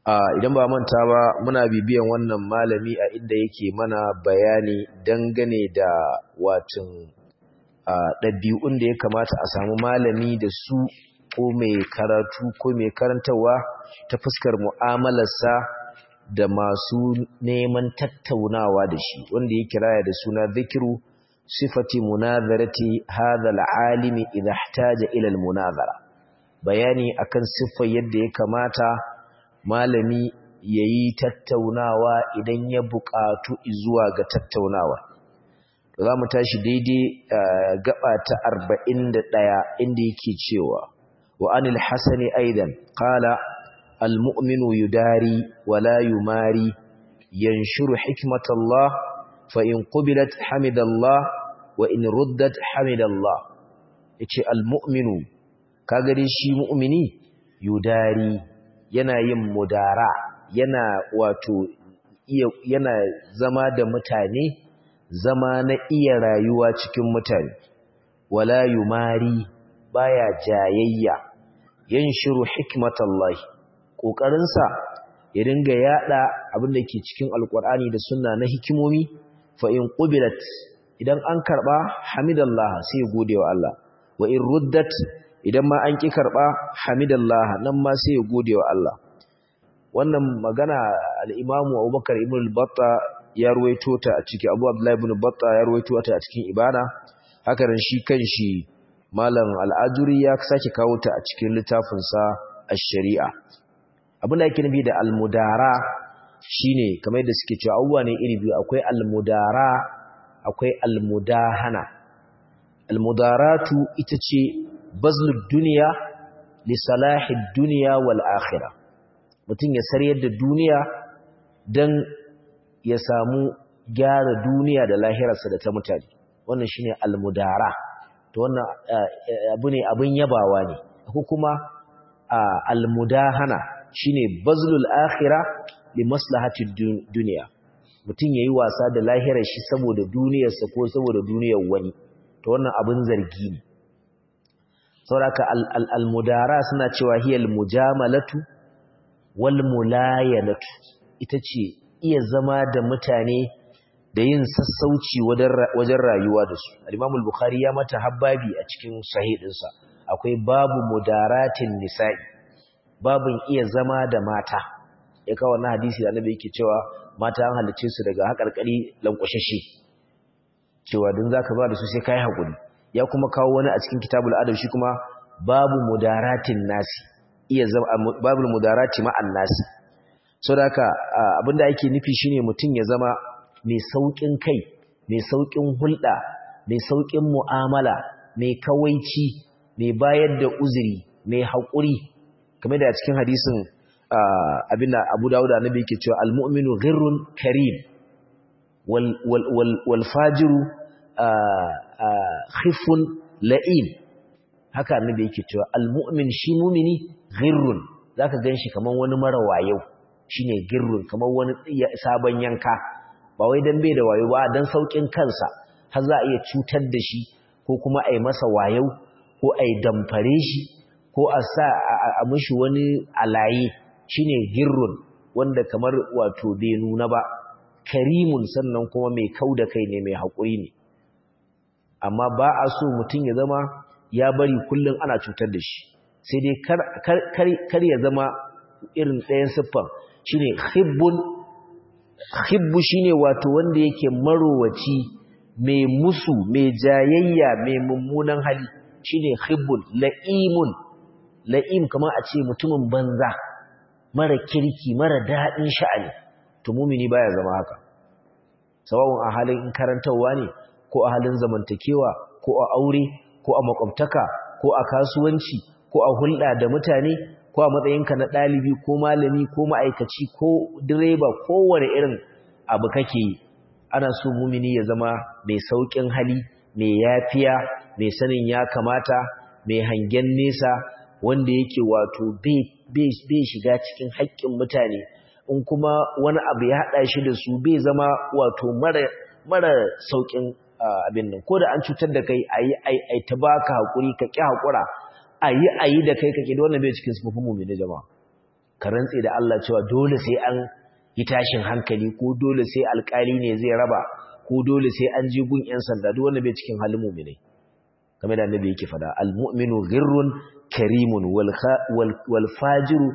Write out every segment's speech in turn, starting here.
idan ba manta ba muna bibiyan wannan malami a inda yake mana bayani dangane da watan ɗabi'un da ya kamata a samu malami da su ko mai karatu ko mai karantarwa ta fuskar mu'amalarsa da masu neman tattaunawa da shi wanda ya kiraya da suna zikiru sifati munazarati hadha al'alimi idha ihtaja ila al-munazara bayani akan siffar yadda ya kamata malami yayi tattaunawa idan ya buƙatu zuwa ga tattaunawa za mu tashi daidai gaba ta 41 inda yake cewa wa anil hasani aidan qala al-mu'minu yudari wa la yumari yanshuru hikmatallah fa in qubilat hamidallah wa in ruddat hamidallah yace al-mu'minu kaga dai shi mu'mini yudari yana yin mudara yana wato yana zama da mutane zama na iya rayuwa cikin mutane wala yumari baya jayayya yanshiru hikmatallahi kokarinsa ya dinga yada abin da ke cikin alkur'ani da sunna na hikimomi fa in qubilat idan an karba hamidallah sai ya gode wa Allah wa in ruddat idan ma an ki karba hamidallah nan ma sai ya gode wa Allah wannan magana al-Imam Abubakar ibn al-Batta ya ruwaito ta a cikin Abu Abdullah ibn Batta ya ruwaito ta a cikin Ibana haka ran shi kanshi Malam Al-Ajuri ya sake kawo ta a cikin littafin sa Ash-Shari'a abin da yake nufi da al-mudara shine kamar yadda suke cewa abubuwa ne iri biyu akwai al-mudara akwai al-mudahana al-mudaratu ita ce bazlud dunya li salahid dunya wal akhirah mutum ya sarayar da duniya dan ya samu gyara duniya da lahirarsa da ta mutane wannan shine al-mudara to wannan abu ne abin yabawa ne ko kuma al-mudahana shine bazlul akhirah li maslahatid dunya mutum yayi wasa da lahirar shi saboda duniyarsa ko saboda duniyar wani to wannan abin zargi ne sauraka al-mudara suna cewa hiyal mujamalatu wal mulayanatu ita ce iya zama da mutane da yin sassauci wajen rayuwa da su al-Imam al-Bukhari ya mata habbabi a cikin sahihinsa akwai babu mudaratin nisa'i babin iya zama da mata ya kawo wannan hadisi da Annabi yake cewa mata an halice su daga hakarkari lankwashashe cewa din zaka ba da su sai kai hakuri ya kuma kawo wani a cikin kitabul adab shi kuma babu mudaratin nasi iya zama babul mudarati ma'an nasi saboda haka abinda ake nufi shine mutum ya zama mai saukin kai mai saukin hulɗa mai saukin mu'amala mai kawaici mai bayar da uzuri mai haƙuri kamar da cikin hadisin abinda Abu Dawud annabi yake cewa al-mu'minu ghirrun karim wal wal wal fajiru khifun la'im haka annabi yake cewa al-mu'min shi mu'mini ghirrun zaka ganshi kaman wani mara wayo shine girrun kamar wani sabon yanka ba wai dan bai da wayo ba dan saukin kansa har za a iya cutar da shi ko kuma a yi masa wayo ko a yi damfare shi ko a sa a mishi wani alaye shine girrun wanda kamar wato bai nuna ba karimun sannan kuma mai kau da kai ne mai haƙuri ne amma ba a so mutum ya zama ya bari kullum ana cutar da shi sai dai kar ya zama irin ɗayan siffan shine khibbun khibbu shine wato wanda yake marowaci mai musu mai jayayya mai mummunan hali shine khibbun la'imun la'im kamar a ce mutumin banza mara kirki mara daɗin sha'ani to mumini baya zama haka sawawun a halin karantarwa ne ko a halin zamantakewa ko a aure ko a makwabtaka ko a kasuwanci ko a hulɗa da mutane ko a matsayinka na ɗalibi ko malami ko ma'aikaci ko direba kowane irin abu kake yi ana so mumini ya zama mai sauƙin hali mai yafiya mai sanin ya kamata mai hangen nesa wanda yake wato bai shiga cikin haƙƙin mutane in kuma wani abu ya haɗa shi da su bai zama wato mara sauƙin abin nan ko da an cutar da kai a yi ta baka haƙuri ka ƙi haƙura a yi a yi da kai kake da wannan bai cikin sufufin mummuni jama'a ka rantse da Allah cewa dole sai an yi tashin hankali ko dole sai alkali ne zai raba ko dole sai an je gun yan sanda duk wanda bai cikin halin mu'minai kamar da annabi yake fada almu'minu ghirrun karimun wal wal fajiru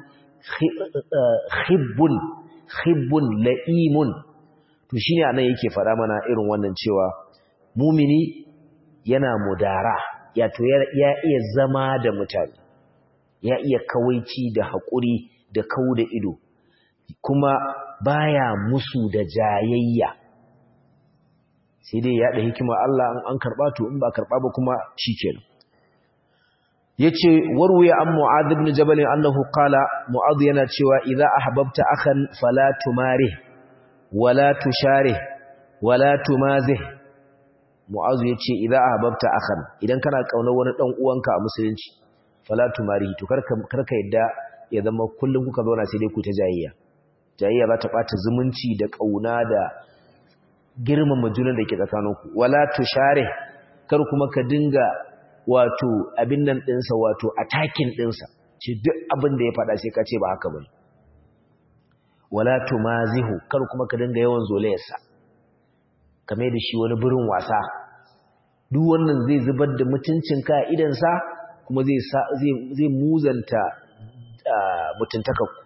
khibbun khibbun la'imun to shine anan yake fada mana irin wannan cewa mumini yana mudara ya to ya iya zama da mutane ya iya kawaici da haƙuri da kau da ido kuma baya musu da jayayya sai dai ya da hikima Allah an karɓa to in ba karɓa ba kuma shikenan yace warwaya an mu'adh ibn jabal annahu qala mu'adh yana cewa idza ahbabta akhan fala tumari wala tushari wala tumazih mu'adh yace idza ahbabta akhan idan kana kauna wani dan uwanka a musulunci fala tumari to karka karka yadda ya zama kullum kuka zauna sai dai ku ta jayayya jayayya za ta bata zumunci da kauna da girmama junan da ke tsakaninku wala tushare kar kuma ka dinga wato abin nan ɗinsa wato attacking ɗinsa ce duk abin da ya faɗa sai ka ce ba haka bane wala tumazihu kar kuma ka dinga yawan zolayarsa kame da shi wani birin wasa duk wannan zai zubar da mutuncin ka idan sa kuma zai zai zai muzanta mutuntakarku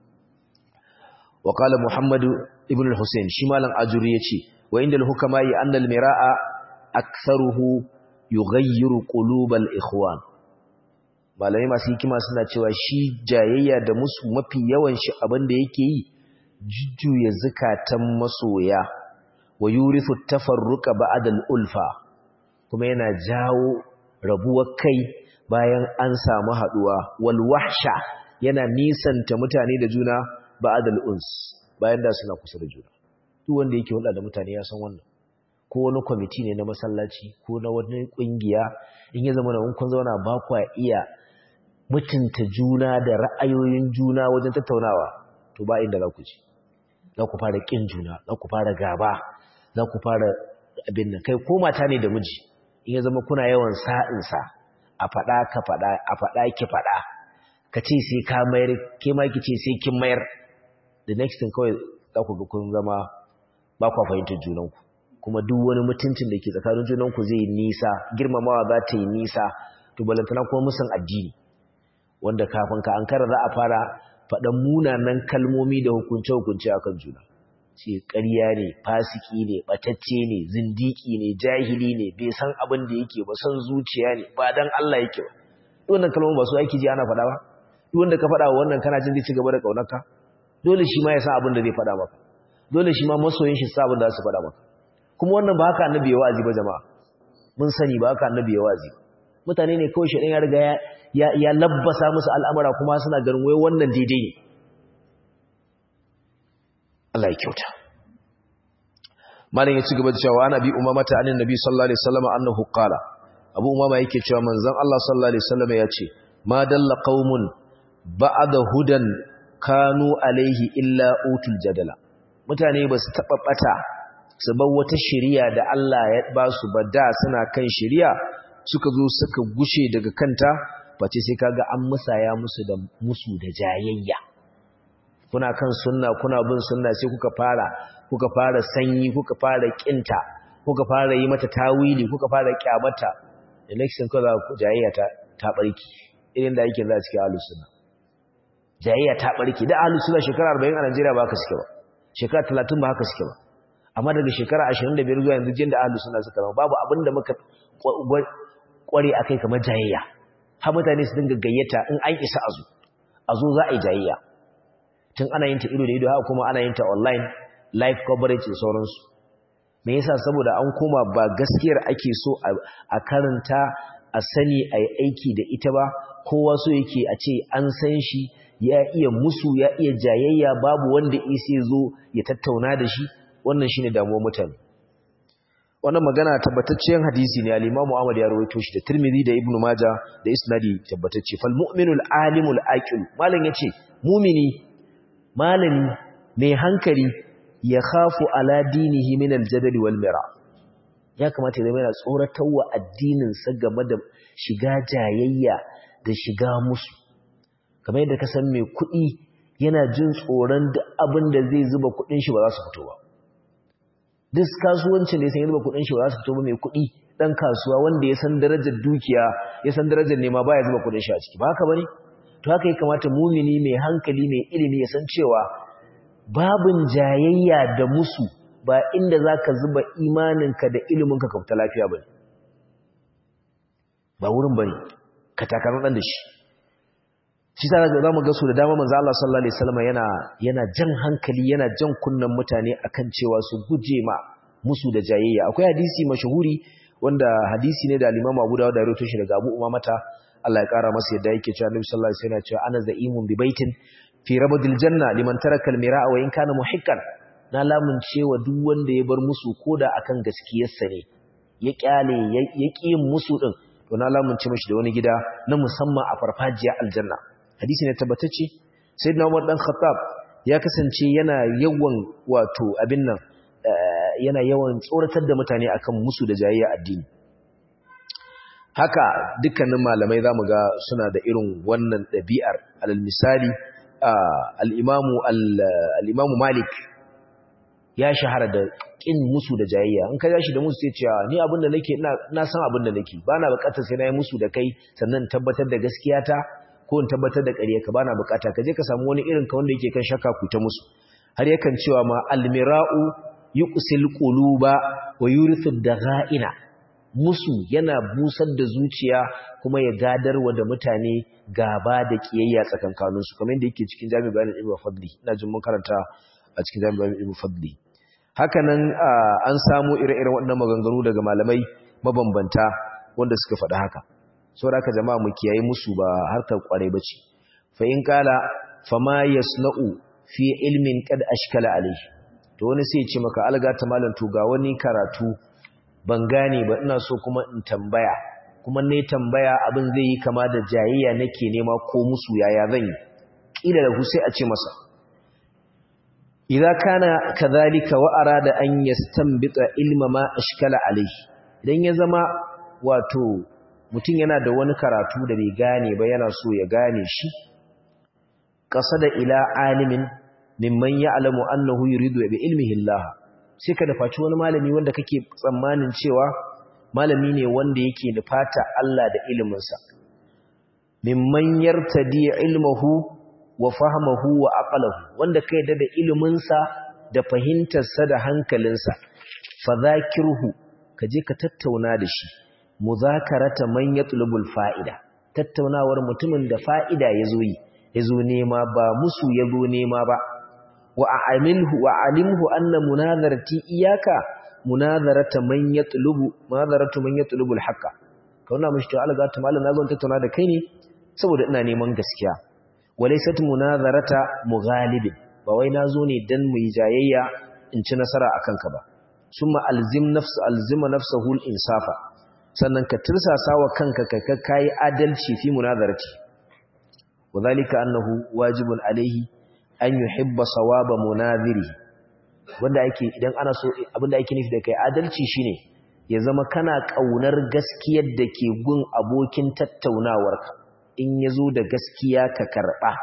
wa qala muhammad ibn al-husayn shi malam ajuri yace wa inda al-hukama yi anna al-mira'a aktharuhu yughayyiru qulubal ikhwan malamai masu hikima suna cewa shi jayayya da musu mafi yawan shi abin da yake yi jujjuya zakatan masoya wa yurithu tafarruqa ba'da al-ulfa kuma yana jawo rabuwar kai bayan an samu haduwa wal wahsha yana nisanta mutane da juna ba'da al-uns bayan da suna kusa da juna duk wanda yake hulɗa da mutane ya san wannan ko wani kwamiti ne na masallaci ko na wani kungiya in ya zama na kun zauna ba kwa iya mutunta juna da ra'ayoyin juna wajen tattaunawa to ba inda za ku ji za ku fara kin juna za ku fara gaba za ku fara abin nan kai ko mata ne da miji in ya zama kuna yawan sa'insa a faɗa ka faɗa a faɗa ki faɗa ka ce sai ka mayar ke ma ki ce sai kin mayar the next thing kawai za ku ga kun zama ba kwa fahimtar junanku kuma duk wani mutuncin da ke tsakanin junanku zai yi nisa girmamawa za ta yi nisa to balantana kuma musan addini wanda kafin ka ankara za a fara faɗan munanan kalmomi da hukunce-hukunce a kan juna ce ƙarya ne fasiki ne ɓatacce ne zindiki ne jahili ne bai san abin da yake ba san zuciya ne ba dan Allah yake ba duk wannan kalmomi ba su aiki ji ana faɗa ba duk wanda ka faɗa wa wannan kana jin zai ci gaba da ƙaunarka dole shi ma ya san abin da zai faɗa maka dole shi ma masoyin shi sa abin da za su faɗa maka kuma wannan ba haka annabi ya wa'azi ba jama'a mun sani ba haka annabi ya wa'azi mutane ne kawai shedan ya riga ya ya labbasa musu al'amura kuma suna ganin wai wannan daidai ne Allah ya kyauta malam ya ci gaba da cewa ana bi umamata anin nabi sallallahu alaihi wasallam annahu qala abu umama yake cewa manzon Allah sallallahu alaihi wasallam ya ce ma dalla qaumun ba'da hudan kanu alaihi illa utul jadala mutane ba su taɓa ɓata su bar wata shiriya da Allah ya ba su ba da suna kan shiriya suka zo suka gushe daga kanta face sai kaga an musaya musu da musu da jayayya kuna kan sunna kuna bin sunna sai kuka fara kuka fara sanyi kuka fara kinta kuka fara yi mata tawili kuka fara kyamata election kaza jayayya ta ta barki irin da yake za cikin ahlus sunna jayayya ta barki da ahlus sunna shekara 40 a Najeriya ba haka suke ba shekara 30 ba haka suke ba amma daga shekara 25 zuwa yanzu jin da ahlus sunna suka zama babu abin da muka kware akai kamar jayayya har mutane su dinga gayyata in an isa azu azu za a yi jayayya tun ana yin ta ido da ido haka kuma ana yin ta online live coverage da sauransu me yasa saboda an koma ba gaskiyar ake so a karanta a sani a yi aiki da ita ba kowa so yake a ce an san shi ya iya musu ya iya jayayya babu wanda isa zo ya tattauna da shi wannan shine damuwar mutane wannan magana tabbataccen hadisi ne al-Imam Ahmad ya rawaito shi da Tirmidhi da Ibn Majah da isnadi tabbatacce fal mu'minul alimul aqil malam yace mu'mini malami mai hankali ya khafu ala dinihi min al-jadal wal mira ya kamata ya zama yana tsoratarwa addinin sa game da shiga jayayya da shiga musu kamar yadda ka san mai kuɗi yana jin tsoron duk abin da zai zuba kuɗin shi ba za su fito ba duk kasuwancin da ya san ya zuba kuɗin shi ba za su fito ba mai kuɗi ɗan kasuwa wanda ya san darajar dukiya ya san darajar nema ba ya zuba kuɗin shi a ciki ba haka ba ne to haka ya kamata mumini mai hankali mai ilimi ya san cewa babin jayayya da musu ba inda za ka zuba imaninka da iliminka ka fita lafiya ba ne ba wurin ba ne ka takarar ɗan da shi shi ta za mu ga su da dama manzo Allah sallallahu alaihi wasallam yana yana jan hankali yana jan kunnan mutane akan cewa su guje ma musu da jayayya akwai hadisi mashahuri wanda hadisi ne da al-Imam Abu Dawud da rawaito shi daga Abu Umamata Allah ya kara masa yadda yake cewa Annabi sallallahu alaihi wasallam cewa ana za'imun bi baitin fi rabdil janna liman taraka al-mira'a wa in kana muhiqqan na lamunce wa duk wanda ya bar musu koda akan gaskiyarsa ne ya kyale ya ƙi musu din to na lamunce mishi da wani gida na musamman a farfajiya aljanna hadisi ne tabbatacce sayyidina Umar dan Khattab ya kasance yana yawan wato abin nan yana yawan tsoratar da mutane akan musu da jayayya addini haka dukkanin malamai zamu ga suna da irin wannan ɗabi'ar alal misali al-imamu al-imamu Malik ya shahara da kin musu da jayayya in ka yashi da musu sai cewa ni abin da nake ina san abin da nake bana bukatar sai na yi musu da kai sannan tabbatar da gaskiyata ko in tabbatar da ƙaryarka bana bukata ka je ka samu wani irin ka wanda yake kan shakka ku ta musu har yakan cewa ma almira'u yuqsil quluba wa yurithu dagha'ina musu yana busar da zuciya kuma ya gadarwa da mutane gaba da kiyayya tsakankanin su kamar yadda yake cikin jami'in bayanin ibnu fadli ina jin mun karanta a cikin jami'in bayanin ibnu fadli hakanan an samu ire-iren waɗannan maganganu daga malamai mabambanta wanda suka faɗi haka saboda haka jama'a mu kiyaye musu ba harkar kwarai bace fa in kala fama yasna'u fi ilmin qad ashkala alayhi to wani sai ya ce maka alga ta malam to ga wani karatu ban gane ba ina so kuma in tambaya kuma ne tambaya abin zai yi kama da jayayya nake nema ko musu yaya zan yi kila da sai a ce masa idza kana kadhalika wa arada an yastanbita ilma ma ashkala alayhi idan ya zama wato mutum yana da wani karatu da bai gane ba yana so ya gane shi da ila alimin mimman ya'lamu annahu yuridu bi ilmihi Allah sai ka dafaci wani malami wanda kake tsammanin cewa malami ne wanda yake nufata Allah da iliminsa mimman yartadi ilmuhu wa fahmuhu wa aqluhu wanda kai da da iliminsa da fahimtarsa da hankalinsa fa zakirhu kaje ka tattauna da shi muzakarata man yatlubul fa'ida tattaunawar mutumin da fa'ida yazo yi yazo nema ba musu yazo nema ba wa a'amilhu wa alimhu anna munazarati iyaka munazarata man yatlubu munazaratu man yatlubul haqqa kauna mishi to Allah ta mallan nazo tattauna da kai ne saboda ina neman gaskiya walaysat munazarata mughalibin ba wai nazo ne dan mu yi jayayya in ci nasara akan ka ba summa alzim nafs alzima nafsuhu al-insafa sannan ka tirsasa wa kanka ka kai adalci fi munazarati wadhalika annahu wajibun alaihi an yuhibba sawaba munaziri wanda ake idan ana so abinda ake nufi da kai adalci shine ya zama kana kaunar gaskiyar da ke gun abokin tattaunawarka in yazo da gaskiya ka karba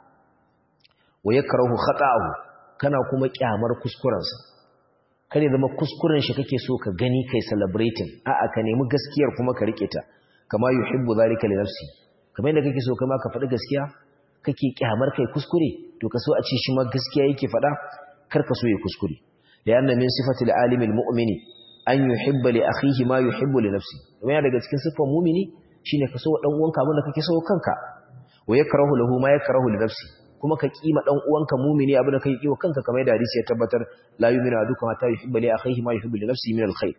wa yakrahu khata'ahu kana kuma kyamar kuskurensa kare zama kuskuren shi kake so ka gani kai celebrating a'a ka nemi gaskiyar kuma ka rike ta kama yuhibbu zalika li nafsi kamar yadda kake so kama ka faɗi gaskiya kake kyamar kai kuskure to ka so a ce shi ma gaskiya yake faɗa kar ka so ya kuskure da yana min sifatil alimil mu'mini an yuhibba li akhihi ma yuhibbu li nafsi kuma daga cikin sifan mu'mini shine ka so wa dan uwanka abin da kake so kanka wa yakrahu lahu ma yakrahu li nafsi kuma ka kima dan uwanka mu'mini abin da kake kiwa kanka kamar yadda hadisi ya tabbatar la yu'minu ahadukum hatta yuhibba li akhihi ma yuhibbu li nafsihi min alkhair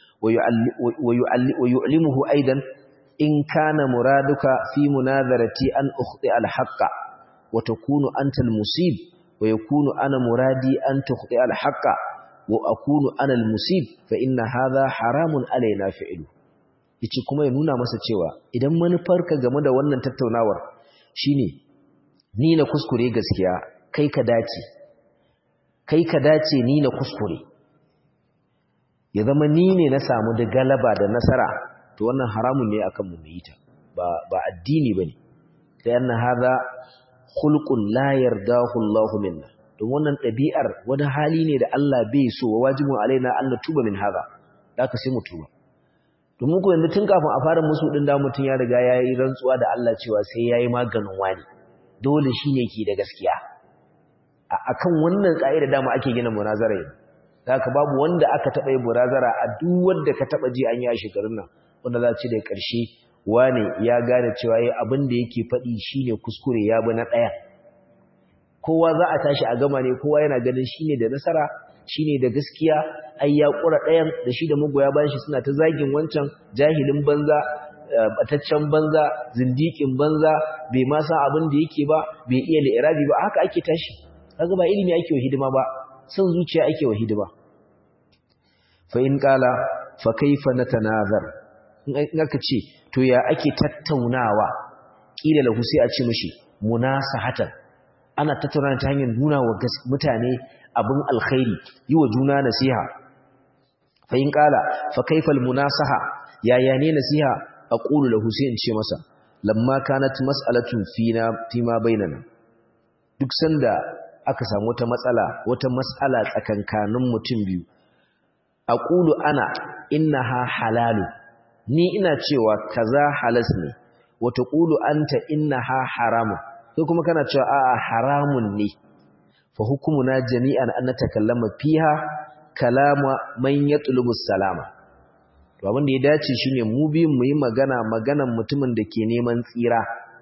wa yu'allimuhu aidan in kana muraduka fi munazarati an ukhti alhaqqa wa takunu anta almusib wa yakunu ana muradi an tukhti alhaqqa wa akunu ana almusib fa inna hadha haramun alaina fi'lu yace kuma ya nuna masa cewa idan manufarka game da wannan tattaunawar shine ni na kuskure gaskiya kai ka dace kai ka dace ni na kuskure ya zama ni ne na samu da galaba da nasara to wannan haramun ne akan mu yi ta ba ba addini bane da yana hada khulqun la yardahu Allahu minna don wannan ɗabi'ar wani hali ne da Allah bai so wa wajibin alaina an tuba min haza da ka sai mu tuba domin ku yanzu tun kafin a fara musu din da mutum ya riga ya yi rantsuwa da Allah cewa sai ya yi maganin wani dole shi ne ke da gaskiya a kan wannan ƙa'ida dama ake gina munazara yanzu da ka babu wanda aka taɓa yi munazara a duk wanda ka taɓa ji an yi a shekarun nan wanda za ci da ƙarshe wane ya gane cewa ya abin da yake faɗi shine kuskure ya bi na ɗaya kowa za a tashi a gama ne kowa yana ganin shine da nasara shine da gaskiya ai ya kura ɗayan da shi da magoya bayan shi suna ta zagin wancan jahilin banza bataccen banza zindikin banza bai ma san abin da yake ba bai iya li'irabi ba haka ake tashi kaga ba ilimi ake wa hidima ba son zuciya ake wa hidima fa in qala fa kaifa natanazar in aka ce to ya ake tattaunawa kila lahu sai a ce mishi munasahatan ana tattauna ta hanyar nuna wa mutane abin alkhairi yi wa juna nasiha fa in qala fa kayfa almunasaha yaya ne nasiha aqulu lahu sai in ce masa lamma kanat mas'alatun fina fima bainana duk sanda aka samu wata matsala wata mas'ala tsakankanin mutum biyu aqulu ana innaha halalu ni ina cewa kaza halas ne wa taqulu anta innaha haramun sai kuma kana cewa a'a haramun ne fa hukumuna jami'an an natakallama fiha kalama man yatlubu salama to abin da ya dace shine mu biyun mu yi magana maganan mutumin da ke neman tsira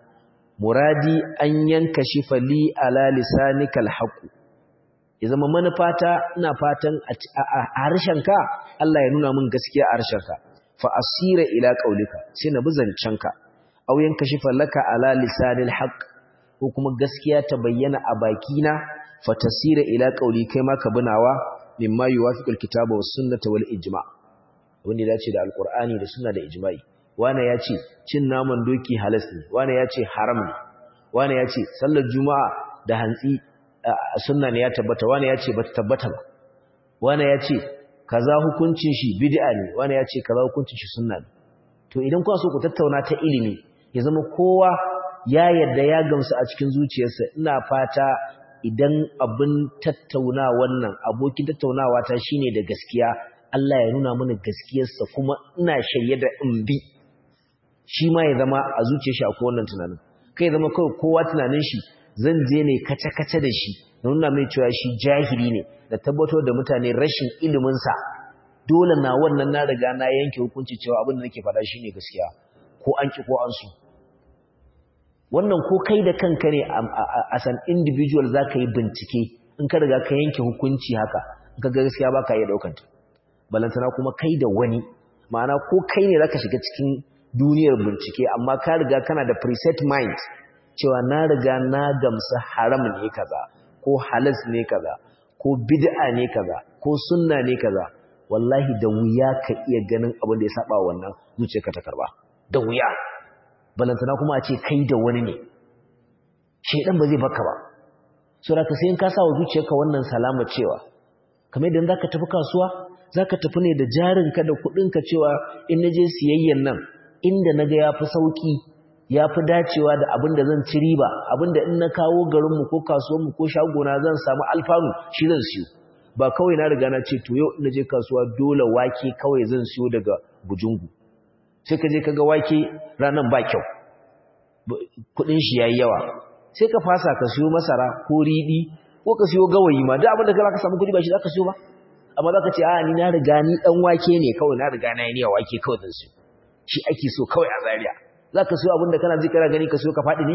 muradi an yanka shi fali ala lisanikal haqu ya zama manufata ina fatan a harshenka Allah ya nuna min gaskiya a harshenka fa asira ila qaulika sai na bizancanka aw yanka shi falaka ala lisanil haqq ko kuma gaskiya ta bayyana a bakina fatasira ila qauli kai ma ka binawa mimma yuwafiqul kitaba was sunnata wal ijma wanda dace da alqur'ani da sunna da ijma'i wani ya ce cin naman doki halas ne wani ya ce haram ne wani ya ce sallar juma'a da hantsi sunna ne ya tabbata wani ya ce bata tabbata ba wani ya ce kaza hukuncin shi bid'a ne wani ya ce kaza hukuncin shi sunna ne to idan kuna so ku tattauna ta ilimi ya zama kowa ya yadda ya gamsu a cikin zuciyarsa ina fata idan abin tattauna wannan abokin tattaunawa ta shine da gaskiya Allah ya nuna mana gaskiyarsa kuma ina shirye da in bi shi ma ya zama a zuciyar shi akwai wannan tunanin kai zama kawai kowa tunanin shi zan je ne kace-kace da shi na nuna mai cewa shi jahili ne da tabbatar da mutane rashin iliminsa dole na wannan na riga na yanke hukunci cewa abin da nake faɗa shine gaskiya ko an ki ko an so wannan ko kai da kanka ne as an individual za ka yi bincike in ka riga ka yanke hukunci haka in ka ga gaskiya ba ka iya ɗaukanta balantana kuma kai da wani ma'ana ko kai ne za ka shiga cikin duniyar bincike amma ka riga kana da preset mind cewa na riga na gamsa haram ne kaza ko halas ne kaza ko bid'a ne kaza ko sunna ne kaza wallahi da wuya ka iya ganin abin da ya saba wannan zuciyarka ta karba da wuya balantana kuma a ce kai da wani ne shedan ba zai baka ba so da ka sai in ka sa wa zuciyarka wannan salama cewa kamar idan zaka tafi kasuwa zaka tafi ne da jarinka da kuɗinka cewa in naje siyayyen nan inda naga yafi sauki yafi dacewa da abin da zan ci riba abin da in na kawo garinmu ko kasuwanmu ko shagona zan samu alfanu shi zan siyo ba kawai na riga na ce to yau in naje kasuwa dole wake kawai zan siyo daga bujungu sai ka je ka ga wake ranan ba kyau kudin shi yayi yawa sai ka fasa ka siyo masara ko riɗi ko ka siyo gawayi ma duk abin da ka samu kudi ba shi zaka siyo ba amma zaka ce a ni na riga ni dan wake ne kawai na riga na yi niyyar wake kawai zan siyo shi ake so kawai a Zariya. zaka siyo abin da kana ji kana gani ka siyo ka faɗi ne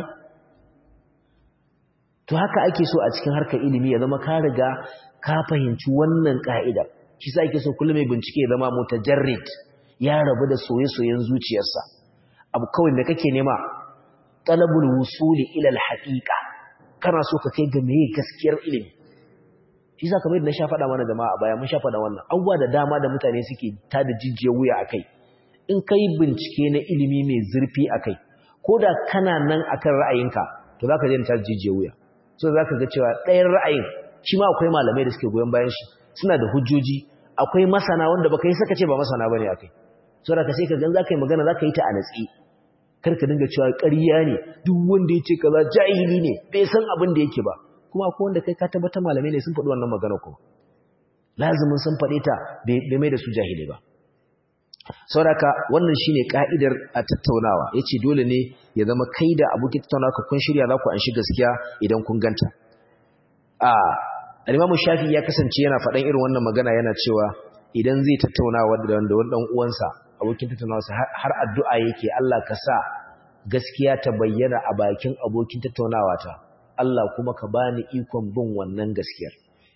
to haka ake so a cikin harkar ilimi ya zama ka riga ka fahimci wannan ka'ida shi sa ake so kullum mai bincike ya zama mutajarrid ya rabu da soye-soyen zuciyarsa abu kawai da kake nema talabul wusuli ila alhaqiqa kana so ka kai ga meye gaskiyar ilimi shi sa kamar yadda na sha faɗa mana jama'a baya mun sha faɗa wannan abubuwa da dama da mutane suke ta da jijiyar wuya akai in kai bincike na ilimi mai zurfi akai ko da kana nan akan ra'ayinka to zaka je ta jijiyar wuya so zaka ga cewa ɗayan ra'ayin shi ma akwai malamai da suke goyon bayan shi suna da hujjoji akwai masana wanda baka yi saka ce ba masana bane akai so da ka sai ka gan zaka yi magana zaka yi ta a natsi kar ka dinga cewa ƙarya ne duk wanda ya ce kaza jahili ne bai san abin da yake ba kuma akwai wanda kai ka tabbata malamai ne sun faɗi wannan magana kuma lazimin sun faɗe ta bai mai da su jahilai ba sauraka wannan shine ka'idar a tattaunawa yace dole ne ya zama kai da abokin tattaunawa ka kun shirya za ku an shi gaskiya idan kun ganta a al-Imam Shafi ya kasance yana faɗan irin wannan magana yana cewa idan zai tattaunawa da wanda wani dan uwansa abokin tattaunawa har addu'a yake Allah ka sa gaskiya ta bayyana a bakin abokin tattaunawa ta Allah kuma ka bani ikon bin wannan gaskiyar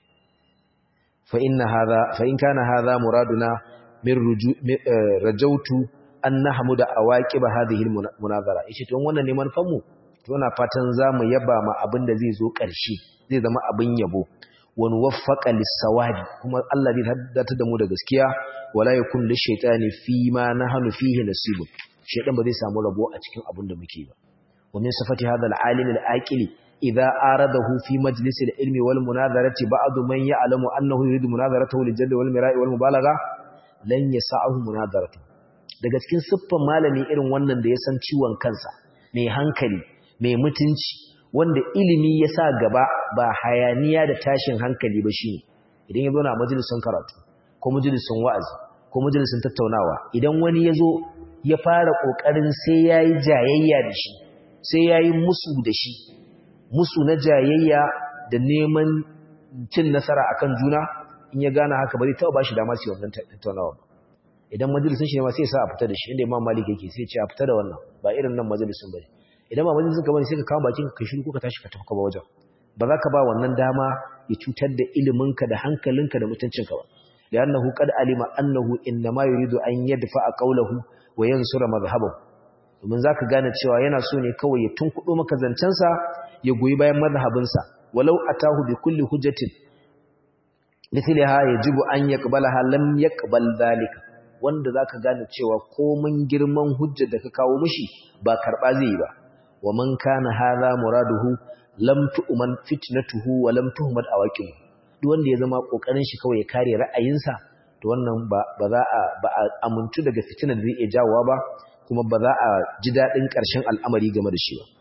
fa inna hadha fa in kana hadha muraduna min rajautu an nahmuda awaqib hadhihi almunazara yace to wannan ne manufan mu to na fatan zamu yaba ma abin da zai zo ƙarshe zai zama abin yabo wa nuwaffaqa lis-sawabi kuma Allah zai haddata da mu da gaskiya wala yakun lish-shaytani fi ma nahnu fihi nasibun shaytan ba zai samu rabo a cikin abin da muke ba wa min sifati hadha al-alim al-aqili idza aradahu fi majlis al-ilmi wal munazarati ba'd man ya'lamu annahu yuridu munazaratahu lil-jaddi wal mira'i wal mubalagha lan yasa'uhu munazaratu daga cikin siffan malami irin wannan da ya san ciwon kansa mai hankali mai mutunci wanda ilimi ya sa gaba ba hayaniya da tashin hankali ba shine idan ya zo na majalisun karatu ko majalisun wa'azi ko majalisun tattaunawa idan wani ya zo ya fara kokarin sai yayi jayayya da shi sai yayi musu da shi musu na jayayya da neman cin nasara akan juna in ya gane haka ba zai taɓa ba shi dama su wannan tattaunawa ba idan majalisun shi ne ma sai sa a fita da shi inda imam malik yake sai ce a fita da wannan ba irin nan majalisun ba idan ba majalisun ka bane sai ka kawo bakin ka shiru ko ka tashi ka tafi ka ba wajen ba za ka ba wannan dama ya cutar da iliminka da hankalinka da mutuncinka ba li'annahu qad alima annahu innama yuridu an yadfa'a qawlahu wa yansura madhhabahu domin zaka gane cewa yana so ne kawai ya tunkudo maka zancensa ya goyi bayan madhhabinsa walau atahu bi kulli hujjatin mithliha yajibu an yaqbalaha lam yaqbal dhalika wanda zaka gane cewa komin girman hujjar da ka kawo mishi ba karba zai yi ba wa man kana hadha muraduhu lam tu'man fitnatuhu wa lam tuhmad awaqib duk wanda ya zama kokarin shi kawai ya kare ra'ayinsa to wannan ba ba za a ba a amuntu daga fitinar da zai iya jawowa ba kuma ba za a ji dadin karshen al'amari game da shi ba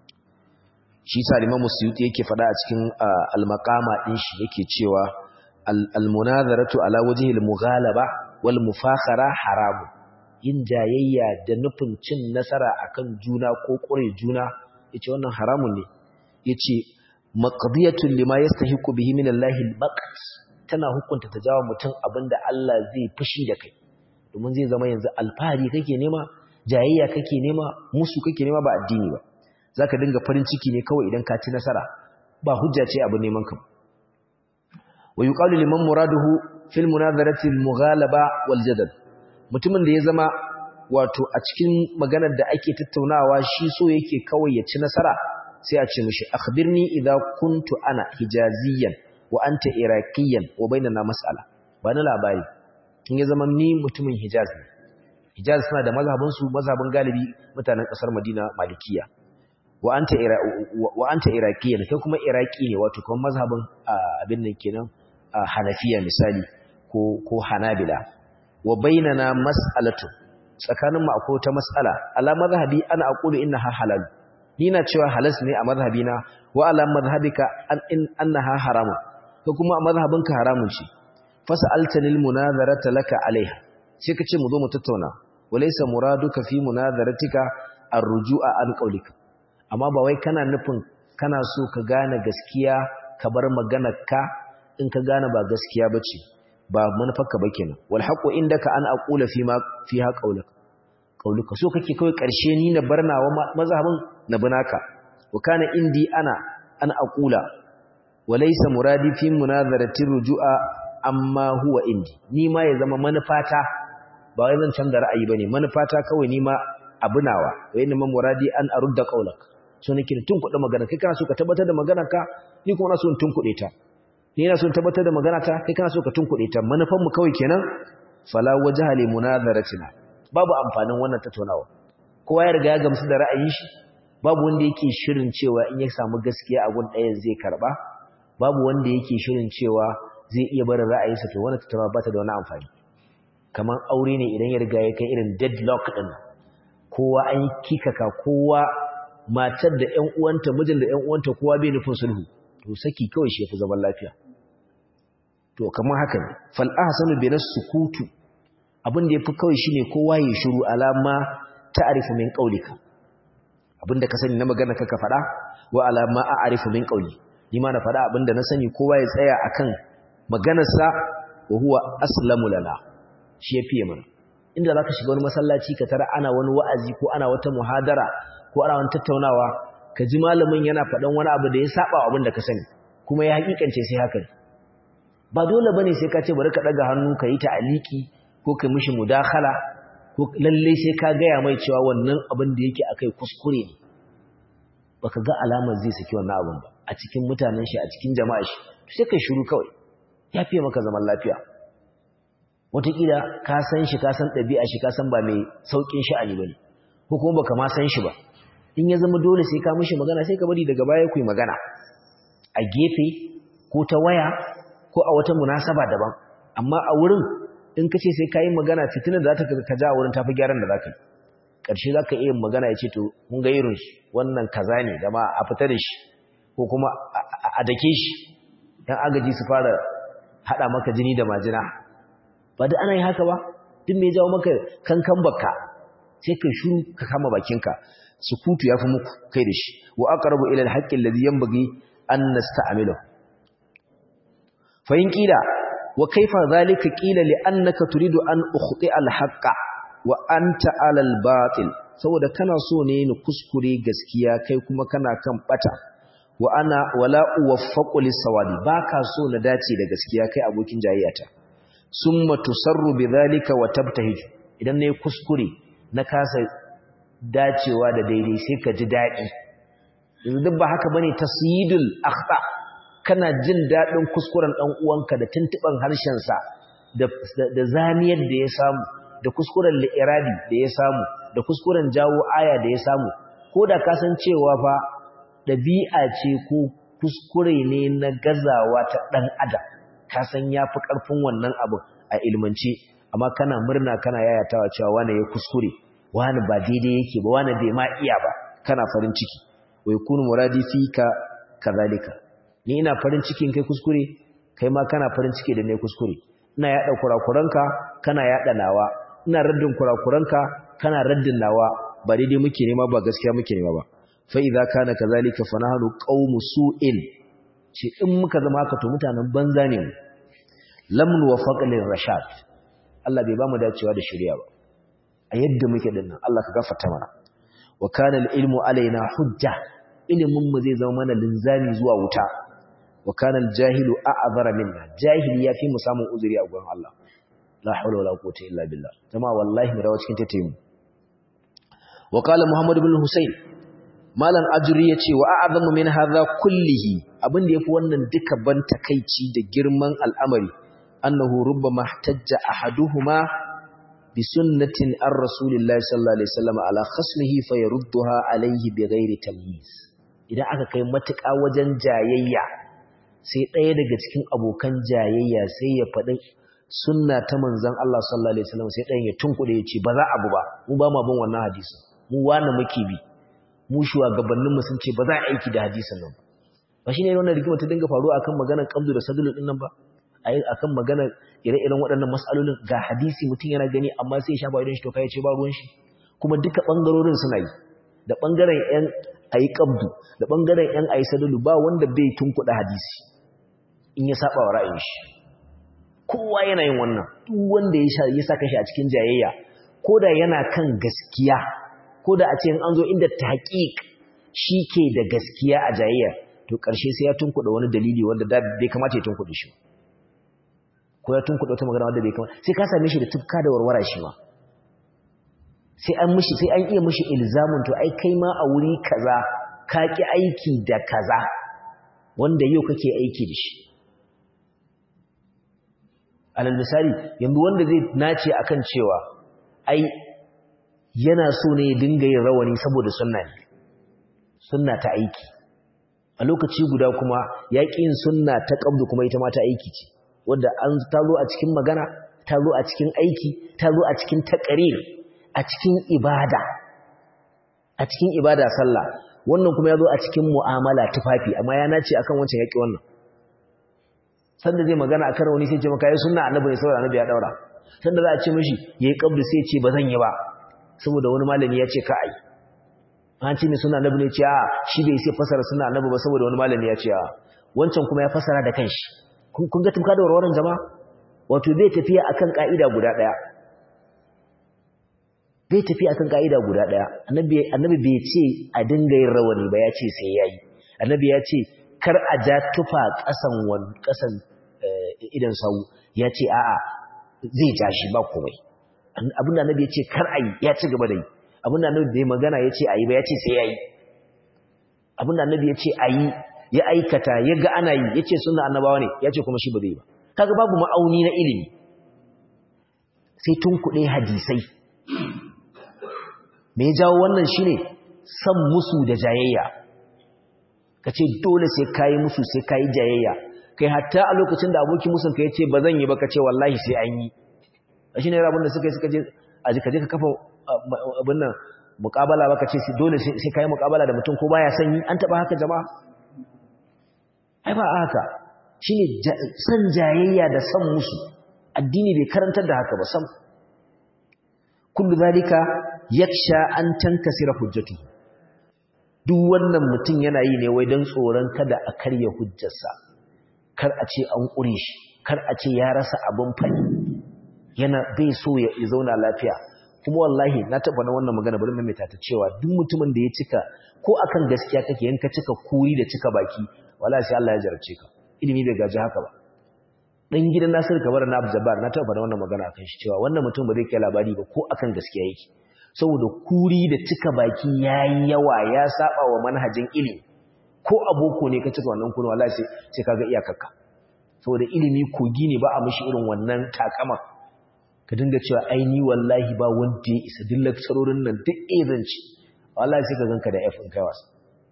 shi sa Imam Suyuti yake faɗa a cikin al-maqama din shi yake cewa al-munazaratu ala wajhi al-mughalaba wal mufakhara haramun yin jayayya da nufin cin nasara akan juna ko kure juna yace wannan haramun ne yace maqdiyatun lima yastahiqu bihi min Allah al-maqt tana hukunta ta jawo mutum abinda Allah zai fushi da kai domin zai zama yanzu alfahari kake nema jayayya kake nema musu kake nema ba addini ba zaka dinga farin ciki ne kawai idan ka ci nasara ba hujja ce abu neman ka wa yuqalu liman muraduhu fil munazarati al-mughalaba wal jadal mutumin da ya zama wato a cikin maganar da ake tattaunawa shi so yake kawai ya ci nasara sai a ce mishi akhbirni idza kuntu ana hijaziyan wa anta iraqiyan wa bainana mas'ala ba na labari in ya zama ni mutumin hijaz ne hijaz suna da mazhabin su mazhabin galibi mutanen kasar madina malikiya wa anta wa anta iraqiyan kai kuma iraqi ne wato kuma mazhabin abin nan kenan hanafiya misali ko ko hanabila wa bainana mas'alatu tsakanin mu akwai ta mas'ala ala mazhabi ana aqulu innaha halal ni na cewa halas ne a mazhabina wa ala mazhabika an in annaha haramun ko kuma a mazhabinka haramun ce fas'altani almunazarata laka alaiha sai kace mu zo mu tattauna walaysa muraduka fi munazaratika arruju'a an qawlika amma ba wai kana nufin kana so ka gane gaskiya ka bar maganarka in ka gane ba gaskiya bace ba manufarka ba kenan wal haqqu indaka an aqula fi ma fiha qawluka qawluka so kake kai karshe ni na barnawa mazhabin na binaka wa kana indi ana an aqula walaysa muradi fi munazarati rujua amma huwa indi ni ma ya zama manufata ba wai zan canza ra'ayi bane manufata kawai ni ma abunawa wa inna muradi an arudda qawlak so nake tun kuɗa magana kai kana so ka tabbatar da maganarka ni kuma na so in tun kuɗe ta ni ina so in tabbatar da magana ta kai kana so ka tunkuɗe ta manufan mu kawai kenan fala wajha li munazaratina babu amfanin wannan tattaunawa kowa ya riga ya gamsu da ra'ayin shi babu wanda yake shirin cewa in ya samu gaskiya a gun ɗayan zai karba babu wanda yake shirin cewa zai iya barin ra'ayinsa to wannan tattaunawa ba ta da wani amfani kamar aure ne idan ya riga ya kai irin deadlock din kowa an kikaka kowa matar da ƴan uwanta mijin da ƴan uwanta kowa bai nufin sulhu to saki kawai shi yafi zaman lafiya to kamar haka ne fal ahsanu bi sukutu abin da yafi kawai shine kowa ya shiru alama ta'rifu min qaulika abinda ka sani na magana kaka faɗa wa alama a'rifu min qauli ni ma na faɗa abinda na sani kowa ya tsaya akan maganarsa wa huwa aslamu lana shi yafi mana inda zaka shiga wani masallaci ka tara ana wani wa'azi ko ana wata muhadara ko ana wani tattaunawa ka ji malamin yana faɗan wani abu da ya saba abin da ka sani kuma ya hakikance sai haka ba dole bane sai ka ce bari ka daga hannu ka yi ta'aliki ko ka mishi mudakhala ko lalle sai ka gaya mai cewa wannan abin da yake akai kuskure ne baka ga alamar zai saki wannan abin ba a cikin mutanen shi a cikin jama'a shi sai kai shiru kawai ya fiye maka zaman lafiya wataƙila ka san shi ka san ɗabi'a shi ka san ba mai sauƙin sha'ani ba ne ko kuma baka ma san shi ba in ya zama dole sai ka mishi magana sai ka bari daga baya ku yi magana a gefe ko ta waya ko a wata munasaba daban amma a wurin in ka ce sai ka yi magana fitinar da za ta ka ja a wurin tafi gyaran da za ka yi ƙarshe za ka iya magana ya ce to mun ga irin shi wannan kaza ne da ma a fita da shi ko kuma a dake shi ɗan agaji su fara haɗa maka jini da majina ba da ana yi haka ba duk mai jawo maka kankan baka sai ka shuru ka kama bakinka sukutu ya fi muku kai da shi wa aqrabu ila al-haqqi alladhi yanbaghi an nasta'milu fa in qila wa kayfa dhalika qila li annaka turidu an ukhti al-haqqa wa anta ala al-batil saboda kana so ne ni kuskure gaskiya kai kuma kana kan bata wa ana wala uwaffaqu lis-sawadi baka so na dace da gaskiya kai abokin jayyata summa tusarru bidhalika wa tabtahij idan ne kuskure na kasa dacewa da daidai sai ka ji dadi yanzu duk ba haka bane tasyidul akhta kana jin dadin kuskuren dan uwanka da tuntuban harshen sa da da zamiyar da ya samu da kuskuren li'irabi da ya samu da kuskuren jawo aya da ya samu ko da ka san cewa fa dabi'a ce ko kuskure ne na gazawa ta dan adam ka san yafi karfin wannan abu a ilmance amma kana murna kana yayatawa cewa wani ya kuskure wani ba daidai yake ba wani bai ma iya ba kana farin ciki wai kunu muradi fika kazalika ni ina farin cikin kai kuskure kai ma kana farin ciki da ne kuskure ina yada kurakuranka kana yada nawa ina raddin kurakuranka kana raddin nawa ba daidai muke nema ba gaskiya muke nema ba fa idza kana kazalika fa nahnu qaumu su'in ce in muka zama haka to mutanen banza ne mu lam nuwafaq lil rashad Allah bai ba mu dacewa da shari'a ba a yadda muke dinnan Allah ka gafarta mana wa kana al ilmu alaina hujja ilimin mu zai zama mana linzami zuwa wuta wa kana al jahilu a'zara minna jahili yafi mu samun uzuri a gurin Allah la hawla wala quwwata illa billah jama'a wallahi mu dawo cikin tattayin wa qala muhammad ibn husayn malan ajri yace wa a'zamu min hadha kullihi abin da yafi wannan duka ban takeici da girman al'amari annahu rubbama ihtajja ahaduhuma bi sunnatin ar rasulillahi sallallahu alaihi wasallam ala khasmihi fayarudduha alaihi bighairi tamyiz idan aka kai matuƙa wajen jayayya sai ɗaya daga cikin abokan jayayya sai ya faɗi sunna ta manzon Allah sallallahu alaihi wasallam sai ɗayan ya tunkuɗe ya ce ba za abu ba mu ba ma bin wannan hadisi mu wani muke bi mu shugabannin mu sun ce ba za a aiki da hadisin nan ba ba shine wannan rigima ta dinga faruwa akan maganar qabdu da sadulu din nan ba ai akan maganar ire-iren waɗannan mas'alolin ga hadisi mutum yana gani amma sai ya shafa idan shi to kai ce ba ruwan shi kuma duka bangarorin suna yi da bangaren yan ayi qabdu da bangaren yan ayi sadulu ba wanda bai tunkuɗa hadisi in ya saba wa ra'ayin shi kowa yana yin wannan duk wanda ya saka shi a cikin jayayya ko da yana kan gaskiya ko da a ce an zo inda tahqiq shi ke da gaskiya a jayayya to ƙarshe sai ya tunkuɗa wani dalili wanda da bai kamata ya tunkuɗe shi ko ya tunkuɗa wata magana wanda bai kamata sai ka same shi da tufka da warwara shi ma sai an mishi sai an iya mishi ilzamin to ai kai ma a wuri kaza ka ki aiki da kaza wanda yau kake aiki da shi alal misali yanzu wanda zai nace akan cewa ai yana so ne ya dinga yin rawani saboda sunna ne sunna ta aiki a lokaci guda kuma ya ƙi yin sunna ta ƙabdu kuma ita ma ta aiki ce wanda an ta zo a cikin magana ta zo a cikin aiki ta zo a cikin taƙarir a cikin ibada a cikin ibada sallah wannan kuma ya zo a cikin mu'amala tufafi amma ya nace akan wancan yaƙi wannan sanda zai magana akan wani sai ce maka yi sunna annabi ne saboda annabi ya daura sanda za a ce mishi yayi kabri sai ce ba zan yi ba saboda wani malami ya ce ka ai an ce ne sunna annabi ne ce a shi bai sai fasara sunna annabi ba saboda wani malami ya ce a wancan kuma ya fasara da kanshi kun ga tumka da warwaran jama'a wato bai tafiya akan ka'ida guda daya bai tafiya akan ka'ida guda daya annabi annabi bai ce a dinga yin rawani ba ya ce sai yayi annabi ya ce kar a ja tufa kasan wan kasan idan sau ya ce a'a zai ja shi ba komai abin da annabi ya ce kar ayi ya ci gaba da yi abin da annabi bai magana ya ce ayi ba ya ce sai yayi abin da annabi ya ce ayi ya aikata ya ga ana yi ya ce suna annabawa ne ya ce kuma shi ba zai ba kaga babu ma'auni na ilimi sai tun kuɗe hadisai me ya jawo wannan shine san musu da jayayya ka ce dole sai kayi musu sai kayi jayayya kai hatta a lokacin da abokin musun ka ya ce ba zan yi ba ka ce wallahi sai an yi a shi ne rabin da suka yi suka je a jika je ka kafa abin nan mukabala ba ka ce dole sai kayi mukabala da mutum ko baya son yi an taɓa haka jama'a ai ba haka shine san jayayya da san musu addini bai karantar da haka ba sam kullu zalika yaksha an tankasira hujjatu duk wannan mutum yana yi ne wai dan tsoron kada a karya hujjarsa kar a ce an kure shi kar a ce ya rasa abin fadi yana bai so ya zauna lafiya kuma wallahi na taba na wannan magana bari mai ta cewa duk mutumin da ya cika ko akan gaskiya kake yanka cika kuri da cika baki wallahi sai Allah ya jarabce ka ilimi bai gaji haka ba dan gidan Nasir Kabar na Abdulbar na taba da wannan magana akan shi cewa wannan mutum ba zai kai labari ba ko akan gaskiya yake saboda kuri da cika baki yayi yawa ya saba wa manhajin ilimi ko aboko ne ka cika wannan kuri wallahi sai sai kaga iyakarka saboda ilimi kogi ne ba a mishi irin wannan takama ka dinga cewa ai ni wallahi ba wanda ya isa duk lakcarorin nan duk ezanci wallahi sai ka ganka da F in kai wasa